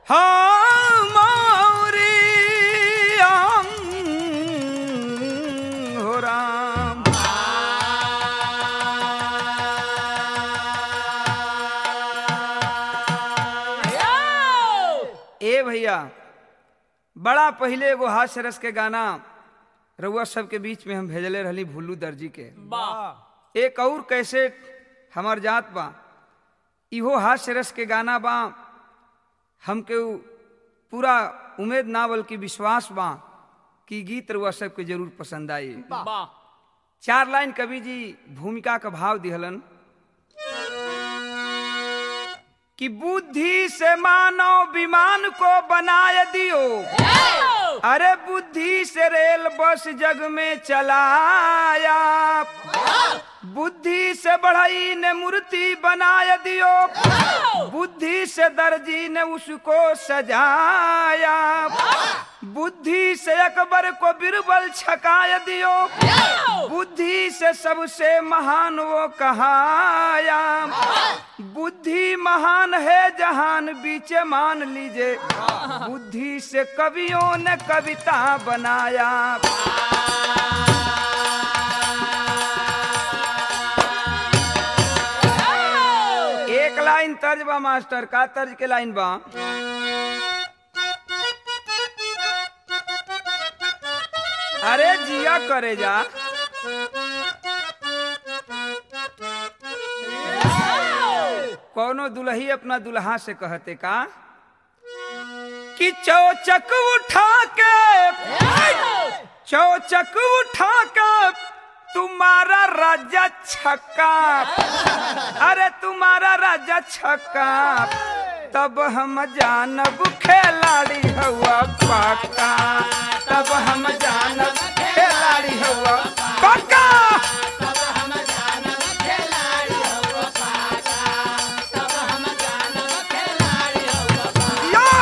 हमारी हो राम ए भैया बड़ा पहले एगो हास्य रस के गाना रउआ सबके बीच में हम भेजले रहली भुल्लू दर्जी के एक और कैसे हमार जात बा इहो हास्य रस के गाना बा हमके उ पूरा उम्मीद ना बल्कि विश्वास बा कि गीत रउआ सबके जरूर पसंद आई चार लाइन कवि जी भूमिका का भाव दिहलन कि बुद्धि से मानव विमान को बनाए दियो अरे बुद्धि से रेल बस जग में चलाया बुद्धि से बढ़ई ने मूर्ति बनाए दियो बुद्धि से दर्जी ने उसको सजाया बुद्धि से अकबर को बिरबल छकाय दियो बुद्धि से सबसे महान वो कहाया बुद्धि महान है जहान बीच मान लीजिए बुद्धि से कवियों ने कविता बनाया एक लाइन तर्ज बा मास्टर का तर्ज के लाइन बा अरे जिया करे जा कौनो दुल्ही अपना दुल्हा से कहते का कि चौचक उठा के चौचक उठा के तुम्हारा राजा छक्का अरे तुम्हारा राजा छक्का तब हम जानब खिलाड़ी हुआ पक्का तब हम जानब खिलाड़ी हुआ पक्का या!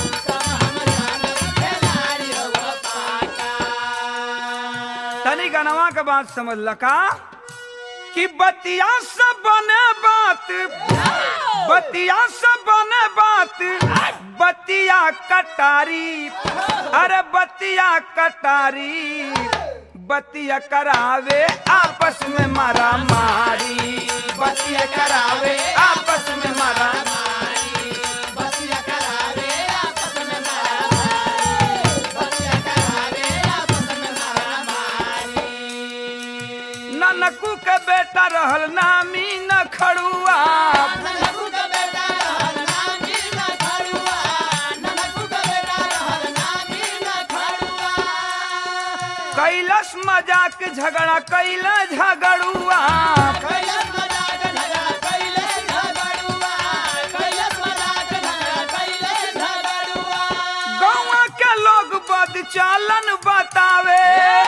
तनी गनवा के बात समझ लका कि बतिया से बने बात बतिया से बने बात बतिया कटारी अरे बतिया कटारी बतिया करावे आपस में मारा मारी बतिया करावे आपस में मारा ननकू के बेटा रहल नामी न खड़ुआ कैलस मजाक झगड़ा कैला झगड़ुआ गौवा के लोग बद चालन बतावे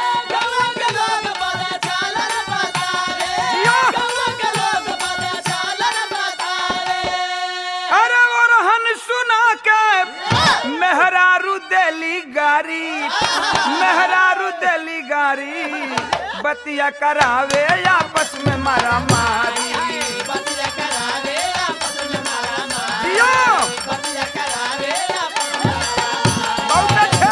या! अरे ओरहन सुना के मेहरारू देली गारी मेहरारू देली गारी बतिया करावे आपस में मारा मारी दियो बहुत अच्छे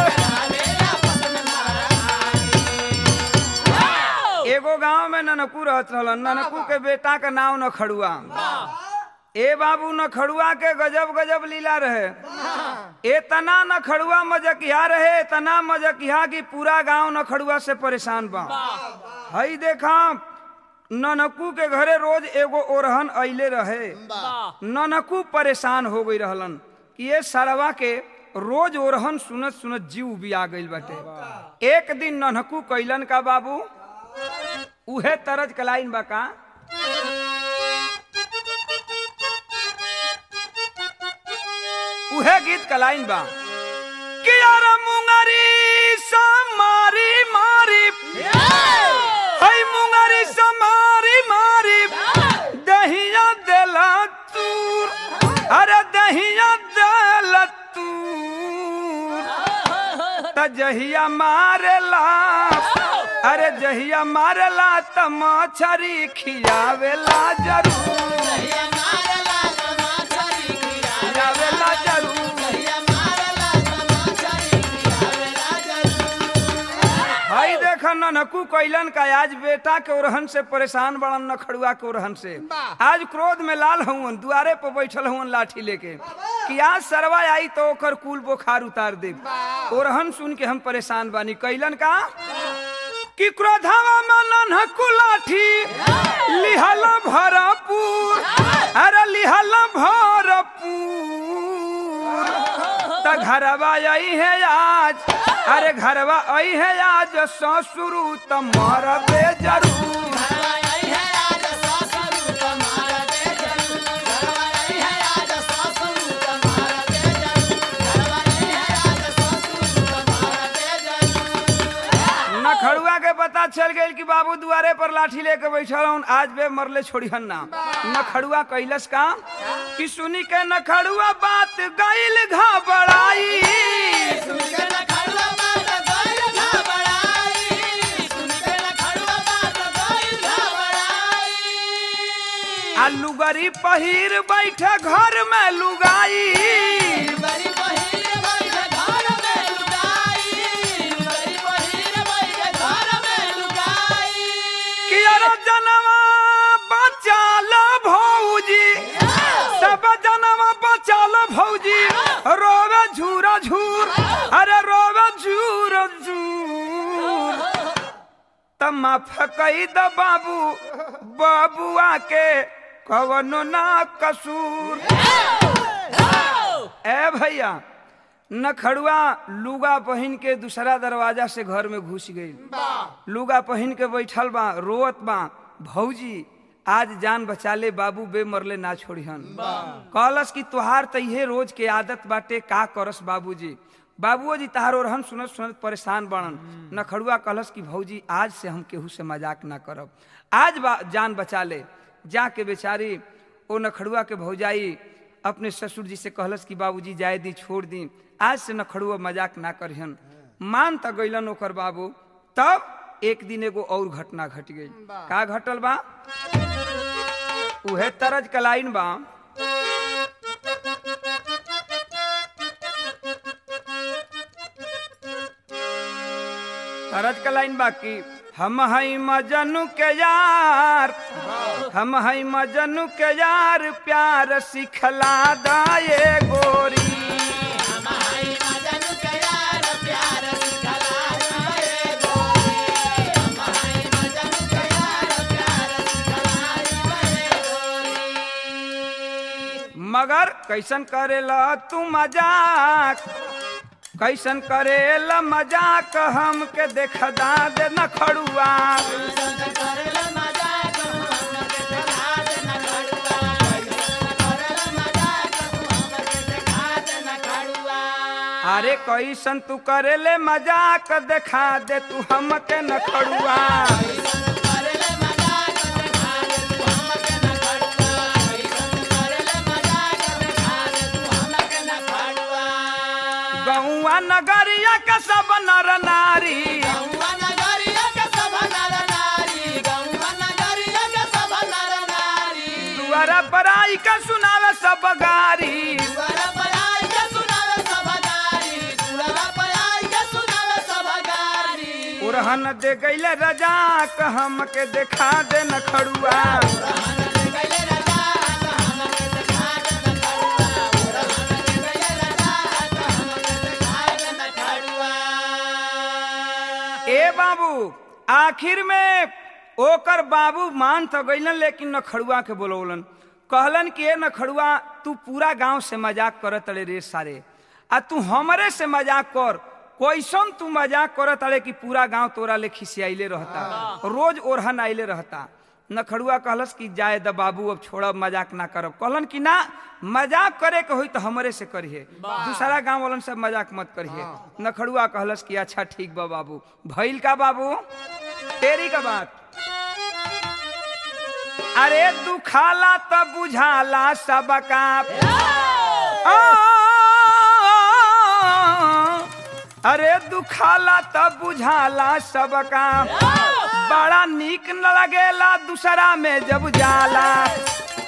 एगो गांव में ननकू रहत रहलन ननकू के बेटा का नाम न खड़ुआ ए बाबू न खड़ुआ के गजब गजब लीला रहे इतना न खड़ुआ मजकिया रहे इतना मजकिया कि पूरा गांव न खड़ुआ से परेशान बा हई देखा ननकू के घरे रोज एगो ओरहन अइले रहे ननकू परेशान हो गई रहलन कि ये सरवा के रोज ओरहन सुनत सुनत जीव भी आ गइल बाटे एक दिन ननकू कैलन का बाबू उहे तरज कलाइन बा का उहे गीत कलाइन बा कि यार मुंगरी सा मारी मारी हई मुंगरी सा मारी मारी दहिया देला तूर अरे दहिया देला तूर त जहिया मारेला अरे जहिया मारेला त मछरी खियावेला जरूर खियावेला जरूर ननकू कैलन का आज बेटा के ओरहन से परेशान बड़न नखड़ुआ के ओरहन से आज क्रोध में लाल हवन दुआरे पर बैठल हवन लाठी लेके कि आज सरवा आई तो ओकर कुल बुखार उतार दे ओरहन सुन के हम परेशान बानी कैलन का कि क्रोधवा में ननकू लाठी लिहल भरपूर अरे लिहल भरपूर त घरवा आई है आज अरे घरवा आई है आज ससुरु त मरबे जरूर नखड़ुआ के पता चल गई कि बाबू दुआरे पर लाठी लेके बैठल हूँ आज बे मरले छोड़िहन ना नखड़ुआ कैलस का कि सुनी के नखड़ुआ बात गईल घबराई आ लुगरी पहिर बैठे घर में लुगाई कि अरे जनवा बचाल भौजी सब जनवा बचाल भौजी रोवे झूरा झूर अरे रोवे झूर झूर त माफ कई द बाबू बाबुआ के कवनो ना कसूर ए भैया नखड़ुआ लुगा पहन के दूसरा दरवाजा से घर में घुस गई लुगा पहन के बैठल बा रोत बा भौजी आज जान बचा ले बाबू बे मरले ना छोड़िहन कहलस कि तुहार त इहे रोज के आदत बाटे का करस बाबूजी बाबुओ जी तहार और हम सुनत सुनत परेशान बनन नखड़ुआ कहलस कि भौजी आज से हम केहू से मजाक ना करब आज बा, जान बचा ले जाके बेचारी ओ नखड़ुआ के भौजाई अपने ससुर जी से कहलस कि बाबूजी जाए दी छोड़ दी आज से नखड़ुआ मजाक ना करिहन मान त गइलन ओकर बाबू तब एक दिन एगो और घटना घट गई का घटल बा उहे तरज कलाइन बा तरज कलाइन बाकी हम हई मजनू के यार हम हई मजनू के यार प्यार सिखला दाए गोरी मगर कैसन करेला तू मजाक कैसन करेला मजाक हमके देखदा दे न खड़ुआ अरे कैसन तू करेले मजाक देखा दे तू हमके न खड़ुआ गौआ नगरिया का सब नर नारी दुआरा पराई का सुनावे सब गारी उरहन दे गईले रजाक हमके देखा दे न खड़ुआ ए बाबू आखिर में ओकर बाबू मान तो गईलन लेकिन नखड़ुआ के बोलौलन कहलन कि ए नखड़ुआ तू पूरा गांव से मजाक करत अड़े रे सारे आ तू हमरे से मजाक कर कैसन तू मजाक करत अड़े कि पूरा गांव तोरा ले खिसियाइले रहता रोज ओरहन आइले रहता नखड़ुआ कहलस कि जाए द बाबू अब छोड़ब मजाक ना करब कहलन कि ना मजाक करे के होई तो हमरे से करिए दूसरा गांव वालन सब मजाक मत करिए नखड़ुआ कहलस कि अच्छा ठीक बा बाबू भइल का बाबू तेरी का बात अरे दुखाला त बुझाला सबका आ, अरे दुखाला त बुझाला सबका बड़ा नीक न लगेला दूसरा में जब जाला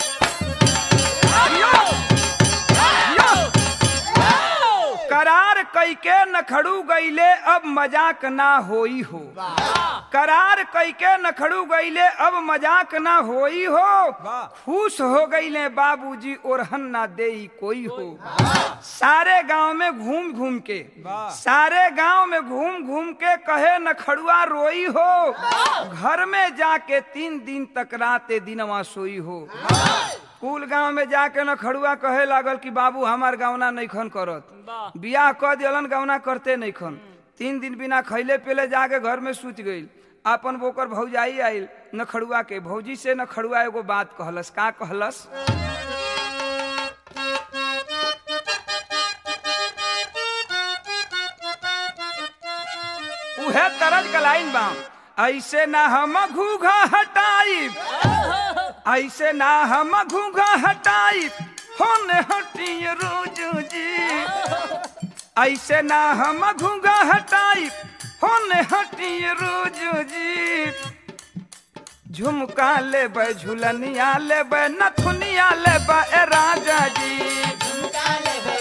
यो, यो, करार कई के नखड़ू गईले अब मजाक ना होई हो करार कई के नखड़ू गईले अब मजाक ना होई हो खुश हो गईले बाबूजी ओरहन ना देई कोई हो सारे गांव में घूम घूम के सारे गांव में घूम घूम के कहे नखड़ुआ रोई हो घर में जाके तीन दिन तक राते दिनवा सोई हो कुल गांव में जाके न खड़ुआ कहे लागल कि बाबू हमार गवना नईखन करत बियाह क दियलन गवना करते नईखन तीन दिन बिना खैले पेले जाके घर में सूत गईल अपन बोकर भौजाई आइल न खड़ुआ के भौजी से न खड़ुआ एगो बात कहलस का कहलस उहे तरज का लाइन बा ऐसे ना हम घूघा हटाई ऐसे ना हम घूघा हटाई होने हटिए रोज जी ऐसे ना हम घूघा हटाई होने हटिए रोज जी झुमका ले झुलनिया ले नथुनिया ले ए राजा जी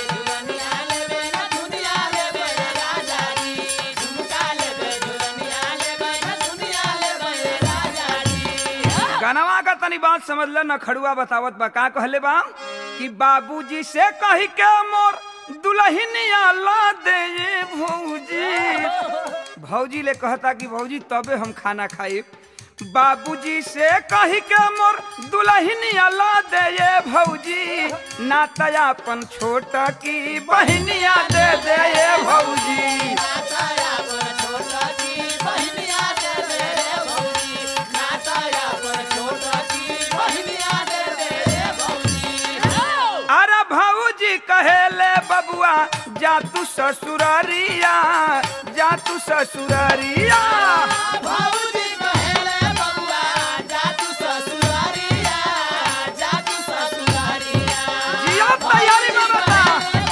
गनवा का तनी बात समझ ल न खड़ुआ बतावत बा का कहले बा कि बाबूजी से कही के मोर दुल्हनिया ला दे ये भौजी भौजी ले कहता कि भौजी तबे हम खाना खाई बाबूजी से कही के मोर दुल्हनिया ला दे ये भौजी नातयापन छोटा की बहनिया दे दे ये भौजी अरे भाऊजी कहेले बबुआ जा तू ससुरारिया जा तू ससुरारिया जिया तैयारी में बता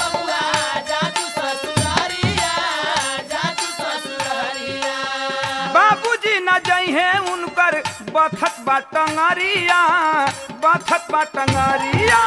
बाबूजी न जइहे उनकर बथत बा टंगरिया बथत बा टंगरिया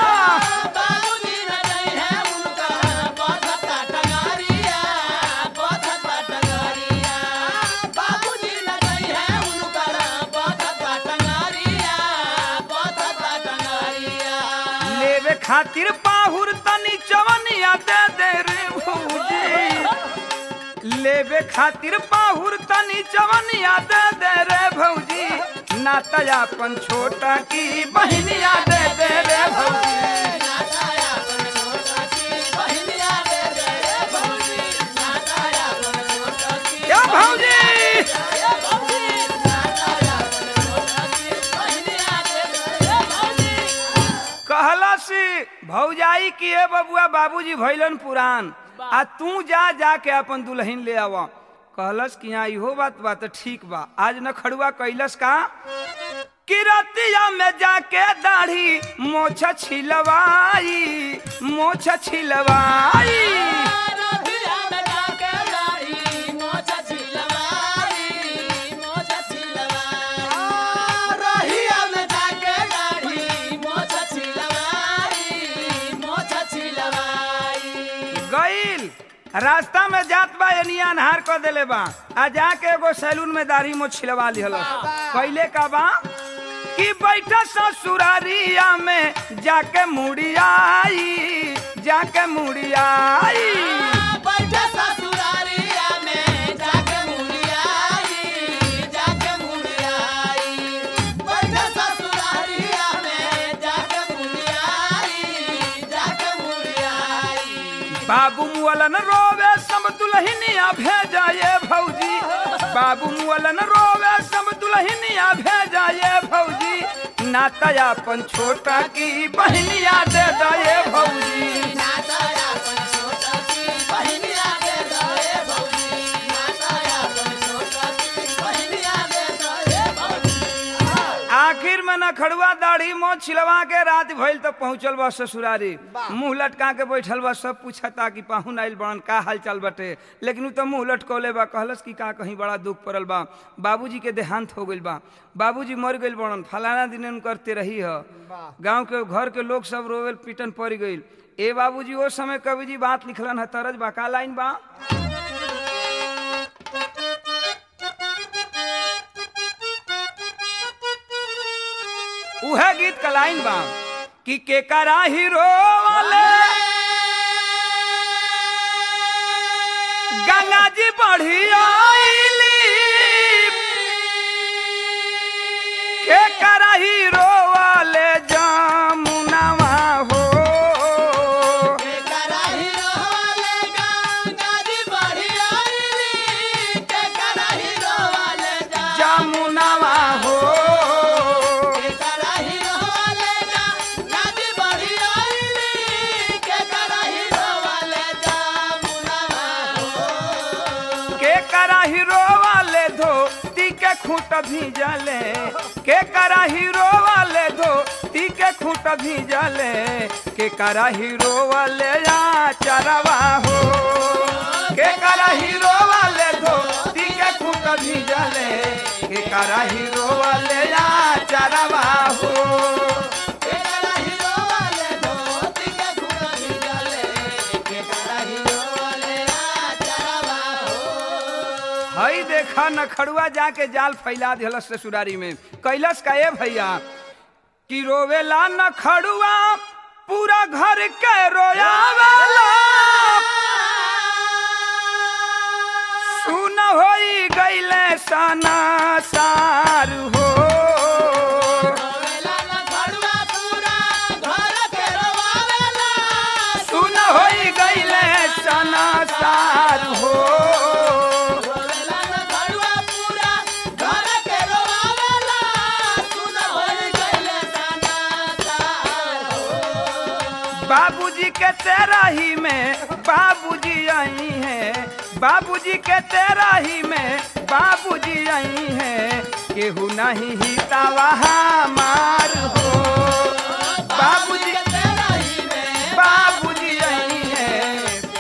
लेवे खातिर पाहुर तनी चवनिया दे दे रे भौजी लेवे खातिर पाहुर तनी चवनिया दे दे रे भौजी नातयापन छोटा की बहनिया दे दे रे भौजी क्या भौजी कहलसी भौजाई की ए बबुआ बाबूजी भैलन पुरान आ तू जा जाके अपन दुल्हन ले आवा कहलस कि यहाँ इहो बात बा तो ठीक बा आज न खड़ुआ कैलस का किरतिया में जाके दाढ़ी मोछ छिलवाई मोछ छिलवाई गईल रास्ता में जात बा एनिया अनहार कर देले बा आ जाके एगो सैलून में दाढ़ी मोछ छिलवा लिहल कैले का बा कि बैठा ससुरारिया में जाके मुड़ियाई जाके मुड़ियाई बाबू मुअलन रोवे सब दुल्हनिया भेजा ये भौजी बाबू मुअलन रोवे सब दुल्हनिया भेजा ये भौजी नातयापन छोटा की बहनिया दे दे ये भौजी आखिर में न खड़ुआ दाढ़ी मोह छिलवा के रात भइल तो पहुंचल बा ससुरारी मुंह लटका के बैठल बा सब पूछता कि पाहुन आइल बड़न का हाल चाल बटे लेकिन उ तो मुंह लटकौले बा कहलस कि का कहीं बड़ा दुख पड़ल बा बाबूजी के देहांत हो गइल बा बाबूजी मर गइल बड़न फलाना दिन करते रही ह गांव के घर के लोग सब रोवेल पीटन पड़ गइल ए बाबूजी ओ समय कवि जी बात लिखलन है तरज बा का लाइन बा उहे गीत का लाइन बा कि के करा हीरो वाले गंगा जी बढ़ी आईली के करा हीरो वाले जामुनवा हो जामुनवा हो के करा हीरो वाले धोती के खूंट भीजले के करा हीरो वाले धोती के खूंट भीजले के करा हीरो वाले या चरवा हो के करा हीरो वाले धोती के खूंट भीजले के करा हीरो वाले या चरवा हो हई देखा नखड़ुआ जाके जाल फैला दिलस ससुरारी में कैलस का ए भैया कि रोवेला नखड़ुआ पूरा घर के रोयावेला सुन होई गईले सना सार हो सुन होई गईले सना सार हो बाबूजी के तेरा ही में बाबूजी आई हैं बाबूजी के तेरा ही में बाबूजी आई हैं केहू नहीं ही वहाँ मार हो बाबूजी बाबूजी आई हैं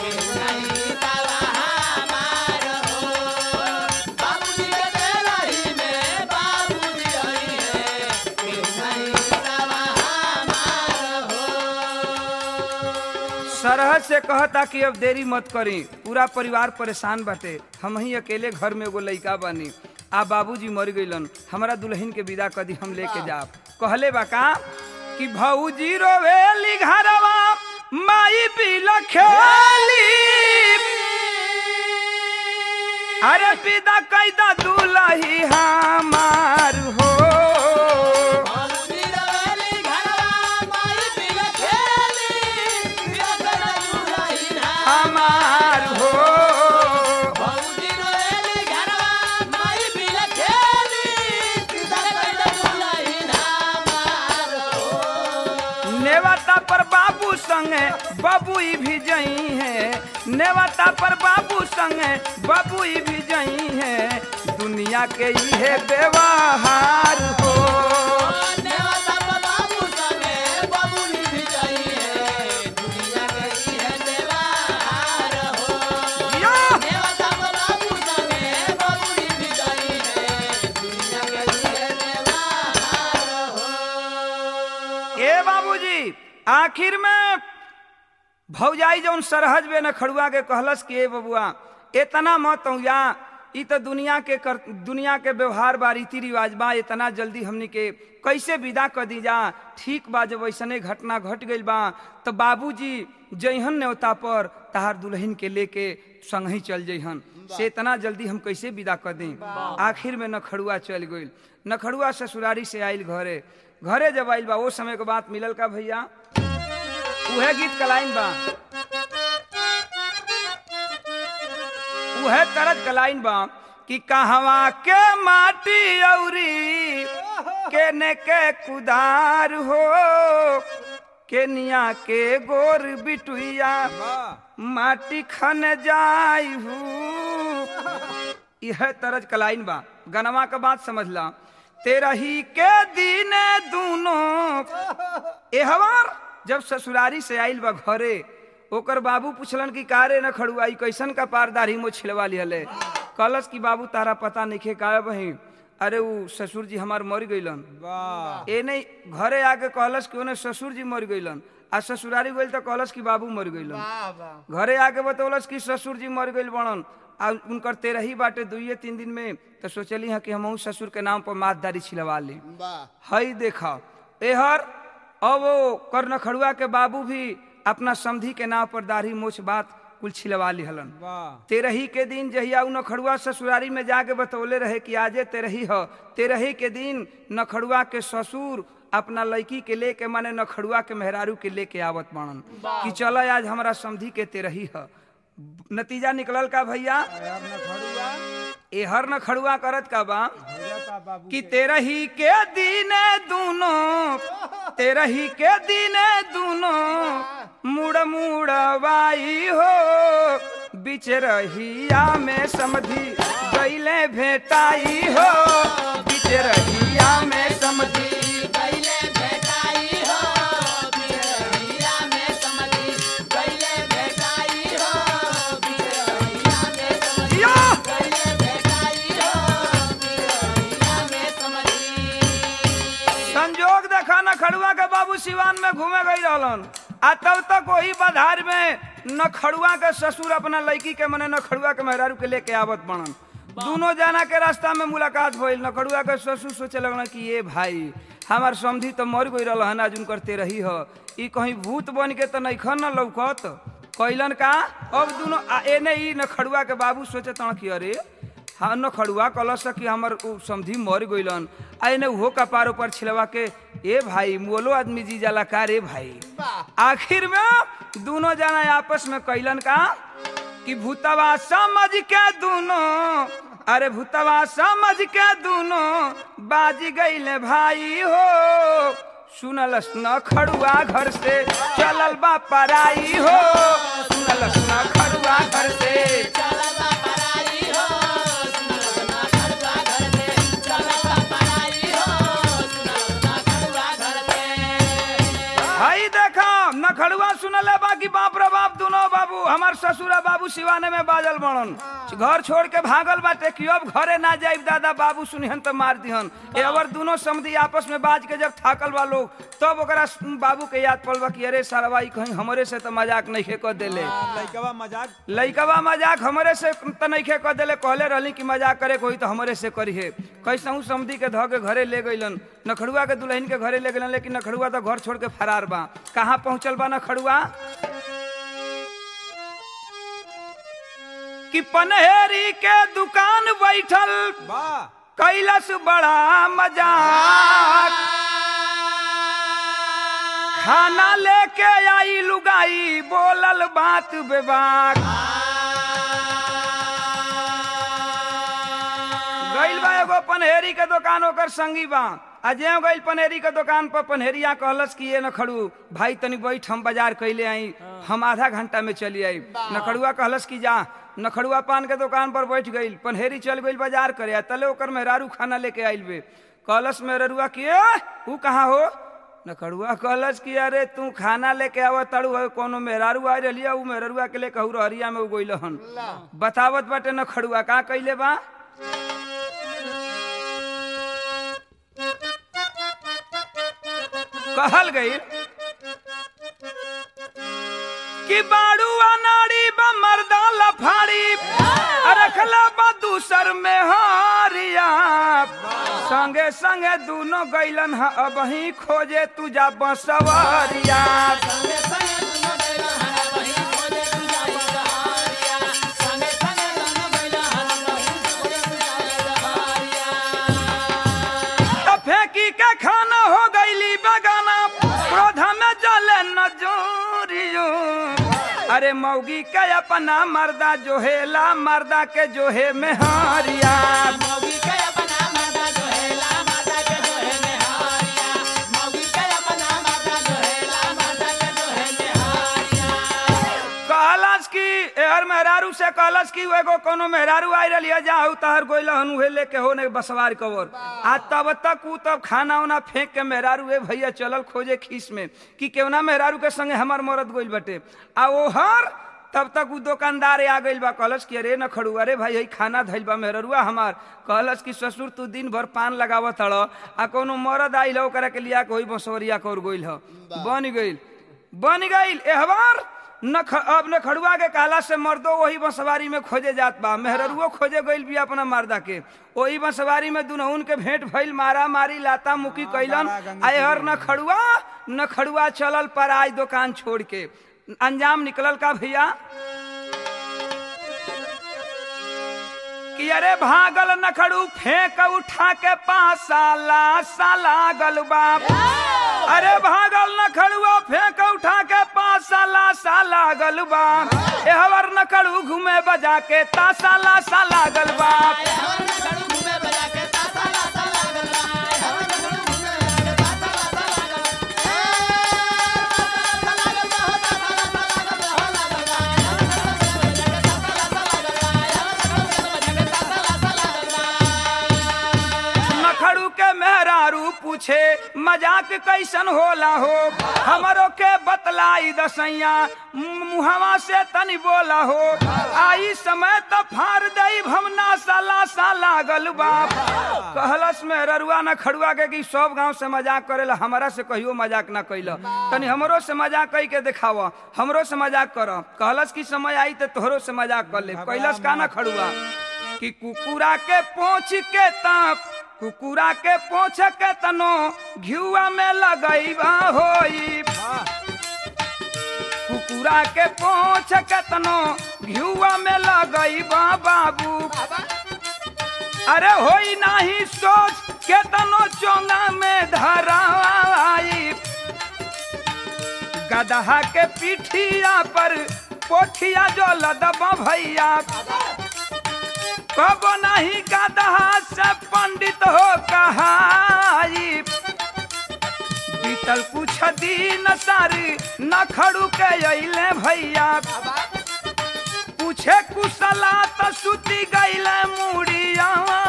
सरहद से कहता कि अब देरी मत करी पूरा परिवार परेशान बाटे हम ही अकेले घर में एगो लइका बानी आ बाबूजी मर गइलन हमारा दुल्हन के विदा कदी हम लेके जाब कहले बा का कि भौजी रोवेली घरवा माई बिल खेली अरे विदा कैदा दुलही हमार हो हमार हो नेवता पर बाबू संगे बबुई भी जई है नेवता पर बाबू संगे बबुई भी जई है दुनिया के इहे व्यवहार हो या! ए बाबूजी आखिर में भौजाई जौन सरहज बे न खड़ुआ के कहलस कि ए बबुआ इतना मत या ई तो दुनिया के कर, दुनिया के व्यवहार बा रीति रिवाज बा इतना जल्दी हमनी के कैसे विदा कर दी जा ठीक बा जब ऐसने घटना घट गइल बा तो बाबूजी जइहन न्योता पर तहार दुल्हन के लेके संग ही चल जइहन से इतना जल्दी हम कैसे विदा कर दी आखिर में नखड़ुआ चल गइल नखड़ुआ ससुरारी से आइल घरे घरे जब आइल बा वो समय के बात मिलल का भैया उहे गीत कलाइन बा उहे तरज कलाइन बा कि कहवा के माटी औरी केने के कुदार हो केनिया के गोर बिटुइया माटी खन जाई हूँ यह तरज कलाइन बा गनवा का बात समझला तेरा ही के दीने दूनों एहवार जब ससुरारी से आइल बा घरे ओकर बाबू पूछलन कि कारे न खड़ुआई कैसन का पारदारी मो छिलवा लिहले कलस कि बाबू तारा पता नहीं का बही अरे उ ससुर जी हमार मर गइलन ए नहीं घरे आके कहलस कि ओने ससुर जी मर गइलन आ ससुरारी गइल तो कहलस कि बाबू मर गइल वाह वाह घरे आके बतौलस कि ससुर जी मर गइल बड़न आ उनकर तेरही बाटे दुइये तीन दिन में तो सोचली है कि हमहू ससुर के नाम पर मातदारी छिलवा ली वाह हई देखा एहर अब वो कर्ण खड़ुआ के बाबू भी अपना समधी के नाम पर दाढ़ी मोछ बात कुल छिलवा लिहलन तेरही के दिन जहिया उ नखड़ुआ ससुरारी में जाके बतौले रहे कि आजे तेरही ह तेरही के दिन नखड़ुआ के ससुर अपना लड़की के लेके माने नखड़ुआ के मेहरारू के लेके आवत बाणन कि चल आज हमारा समधी के तेरही ह नतीजा निकलल का भैया एहर नखड़ुआ करत का बा कि तेरही के दीने दूनो तेरही के दीने दूनो मुड़ मुड़वाई हो बिच रहिया में समधी गईले भेटाई हो बिच रहिया में समधी या! संजोग देखा न खड़ुआ के बाबू सिवान में घूमे गई रहलन आ तब तक वही बधार में न खड़ुआ के ससुर अपना लड़की के मने न खड़ुआ के मेहरारू के लेके आवत बनन दोनों जाना के रास्ता में मुलाकात भइल न खड़ुआ के ससुर सोचे लगन कि ये भाई हमार समधी तो मर गई रहन आज उनकर तेरही ह ई कहीं भूत बन के तो नैखन न लौकत कैलन का अब दोनों आ एने ई न खड़ुआ के बाबू सोचे तण कि अरे हाँ न खड़ुआ कलश कि हमर उ समधी मर गइलन आ एने उहो कपार ऊपर छिलवा के ए भाई मोलो आदमी जी जाला का रे भाई आखिर में दोनों जना आपस में कैलन का कि भूतवा समझ के दोनों अरे भूतवा समझ के दोनों बाज गईले भाई हो सुनलस न खड़ुआ घर से चलल बा पराई हो सुनलस न खड़ुआ घर से हई देखा न खड़ुआ सुनले बाकी बाप रे बाप दोनों बाबू हमार ससुरा बाबू सिवाने में बाजल बनन घर छोड़ के भागल बाटे कि अब घरे ना जाइब दादा बाबू सुनिहन तो मार दिहन ए अवर दोनों समधी आपस में बाज के जब थाकल बा लोग तब ओकरा बाबू के याद पड़ल बा कि अरे सारा कहीं हमरे से तो मजाक नहीं कर देले लइकवा मजाक लइकवा मजाक हमरे से त नइखे कर देले कहले रहली कि मजाक करे कोई तो हमरे से करी है कैसहू समधी के ध के घरे ले गइलन नखड़ुआ के दुल्हन के घरे ले गइलन लेकिन नखड़ुआ तो घर छोड़ के फरार बा कहाँ पहुंचल बा नखड़ुआ कि पनहेरी के दुकान बैठल बा कैलस बड़ा मजाक खाना लेके आई लुगाई बोलल बात बेबाक गइल बा एगो पनहेरी के दुकान ओकर संगी बा आ जे गइल पनहेरी के दुकान पर पनहेरिया कहलस कि ये न खड़ू भाई तनी बैठ हम बाजार कैले आई हम आधा घंटा में चली आई नखड़ुआ कहलस कि जा नखड़ुआ पान के दुकान पर बैठ गइल पनहेरी चल गइल बाजार करे आ तले ओकर मेहरारू खाना लेके आइल बे कहलस मेहरुआ कि ए ऊ कहाँ हो नखड़ुआ कहलस कि अरे तू खाना लेके आव तड़ू है कोनो मेहरारू आ रही ऊ मेहरुआ के लेके कहू रहरिया में उ गइल हन बतावत बाटे नखड़ुआ का कइले बा कहल गई कि बाड़ू अनाड़ी बा मर्दा लफाड़ी रखला बा दूसर में हारिया संगे संगे दोनों गैलन ह अब ही खोजे तू जा बसवरिया त फेंकी के खाना हो गईली बगाना क्रोध में जले न जोरियो अरे मौगी के अपना मर्दा जोहेला मर्दा के जोहे में हारिया कहलस कि एहर मेहरारू से कहलस कि एगो कोनो मेहरारू आई रही है जाहू तहर गोइल हन उहे लेके होने बसवार कवर आ तब तक ऊ तब खाना उना फेंक के मेहरारू ए भैया चलल खोजे खीस में कि केवना मेहरारू के संगे हमार मरद गोइल बटे आ ओहर तब तक ऊ दुकानदार आ गइल बा कहलस कि अरे न खड़ू अरे भाई हई खाना धइल बा मेहरुआ हमार कहलस कि ससुर तू दिन भर पान लगावत हड़ आ कोनो मरद आइल ह, ओकरा के लिया के होई बसवरिया कर गोइल ह बन गइल बन गई एहवार न ख, अब न खड़ुआ के काला से मर्दो वही बसवारी में खोजे जात बा मेहररुओ खोजे गइल भी अपना मर्दा के वही बसवारी में दुनहुन के भेंट भइल मारा मारी लाता मुकी कैलन आयहर न खड़ुआ न खड़ुआ चलल पर आज दुकान छोड़ के अंजाम निकलल का भैया कि अरे भागल नखड़ू फेंक उठा के पासा लासा लागल बाप अरे भागल नखड़ुआ फेंक उठा के पासा लासा लागल बाप एहवर नखड़ू घूमे बजा के तासा लासा लागल बाप नखड़ू के मेहरारू पूछे मजाक कैसन होला हो हमरो के बतलाई दसैया मुहवा से तनी बोला हो आई समय त फार दई भमना साला सा लागल बाप कहलस में ररुआ न खड़ुआ के कि सब गांव से मजाक करेला हमरा से कहियो मजाक ना कैल तनी हमरो से मजाक कई के देखाव हमरो से मजाक कर कहलस कि समय आई त तोहरो से मजाक कर ले कैलस का ना खड़ुआ कि कुकुरा के पोछ के ताप कुकुरा के पोछ के तनो घियुआ में लगैबा होई कुकुरा के पोछ के तनो घियुआ में लगैबा बाबू अरे होई नाही सोच के तनो चोंगा में धराई गदहा के पीठिया पर पोठिया जो लदबा भैया कब नहीं गदहा से पंडित हो कहाई बीतल कुछ दिन सारी न खड़ू के अइले भैया पूछे कुशला त सुती गईले मुड़िया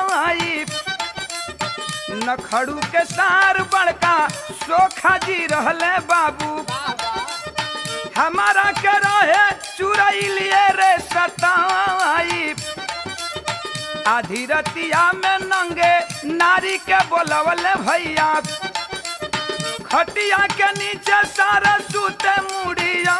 न खड़ू के सार बड़का सोखा जी रहले बाबू हमारा के रहे चुरई लिए रे सताई आधी रतिया में नंगे नारी के बोलवले भैया खटिया के नीचे सारा सूते मुड़िया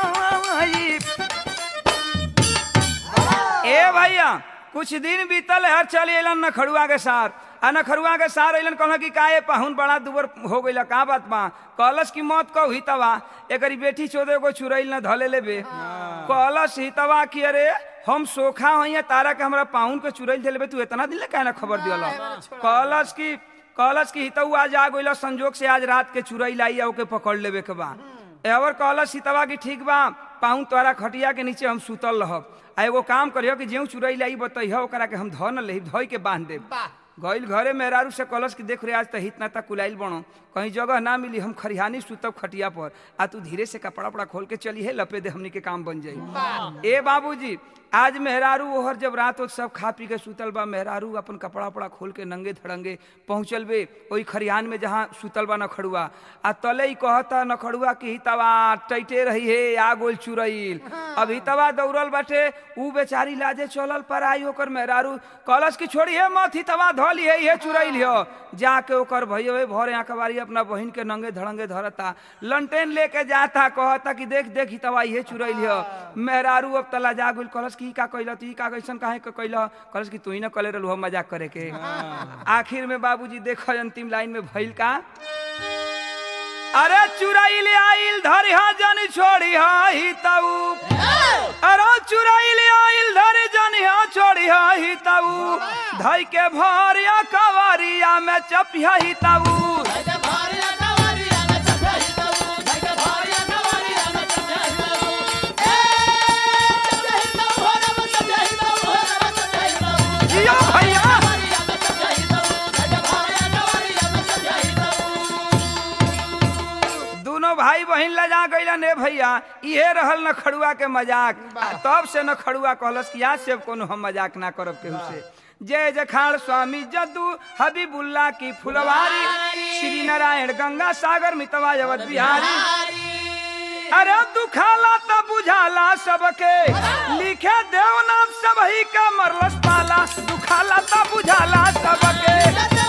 ए भैया कुछ दिन बीतल हर चली अलन नखड़ुआ के सार आ नखड़ुआ के सार अलन कहल कि काहे पाहुन बड़ा दुबर हो गइल का बात बा कहलस की मौत कहो हितवा एकरी बेटी चोदे को चुरैल न धले लेबे कहलस हितवा कि अरे हम सोखा हई तारा के हमरा पाहुन के चुरैल देले तू इतना दिन ले काहे ना खबर दियल कहलस की कहलस की हितऊ आज आ गइल संजोग से आज रात के चुरैल आई ओके पकड़ लेबे के बा एवर कहलस हितवा की ठीक बा पाहुन तोरा खटिया के नीचे हम सुतल रहब आ एगो काम करियो कि जेऊ चुरैल आई बतैह ओकरा के हम ध न लेही धोई के बांध देब गइल घरे मेहरारू से कलश की देख रे आज त हित ना तक कुलाइल बनो कहीं जगह ना मिली हम खरिहानी सुतब खटिया पर आ तू धीरे से कपड़ा उपड़ा खोल के चली है लपे दे हमनी के काम बन जाई ए बाबूजी आज मेहरारू ओहर जब रात हो सब खा पी के सुतल बा मेहरारू अपन कपड़ा उपड़ा खोल के नंगे धड़ंगे पहुंचल बे ओई खरिहान में जहाँ सुतल बा नखड़ुआ आ तले ही कहता नखड़ुआ की हितवा टैटे रही है आ गोल चुरैल अब हितवा दौड़ल बाटे ऊ बेचारी लाजे चलल पर आई ओकर मेहरारू कलश की छोड़ी है मत हितवा धली है ये चुरैल हो जाके ओकर भैया भरे आंखबारी अपना बहिन के नंगे धड़ंगे धरता लंटेन लेके जाता कहता कि देख देख हितवा ये चुरैल हो मेहरारू अब तला जा गुल कलश की का कैला तू ई का कैसन काहे के कैला कलश की तू ही ना कले रहलू हम मजाक करे के आखिर में बाबूजी देखो अंतिम लाइन में भइल का अरे चुराइल आइल धरिहा जन छोड़ी ही तऊ अरे चुराइल आइल धरे जनिहा छोड़ी ही तऊ धई के भरिया कवरिया में चपिया ही तऊ जियो भैया दोनों भाई बहन लजा गईला ने भैया इहे रहल न खड़ुआ के मजाक आ तब से न खड़ुआ कहलस कि आज से कोनो हम मजाक ना करब केहू से जय जखाड़ स्वामी जद्दू हबीबुल्ला की फुलवारी श्री नारायण गंगा सागर मितवा जवत बिहारी अरे दुखाला त बुझाला सबके लिखे देव नाम सबही का मरलस पाला दुखाला त बुझाला सबके